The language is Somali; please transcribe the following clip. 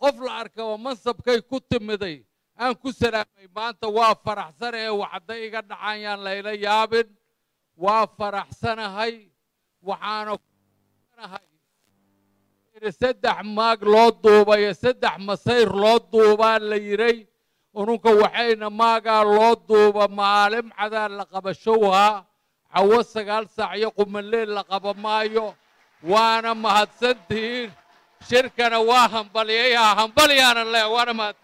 qof la arkaba mansabkay ku timiday aan ku salaamay maanta waa faraxsanahe waxda iga dhacayaan layla yaabin waa faraxsanahay waxaana kunahay saddex maag loo duubayo saddex masayr loo duubaa la yiray ununka waxayna maagaa loo duuba maalin cadaa la qabashowhaa cawo sagaal saac iyo qumanleel la qaba maayo waana mahadsantihiin shirkana waa hambalyayaa hambalyaana le waana mahadsan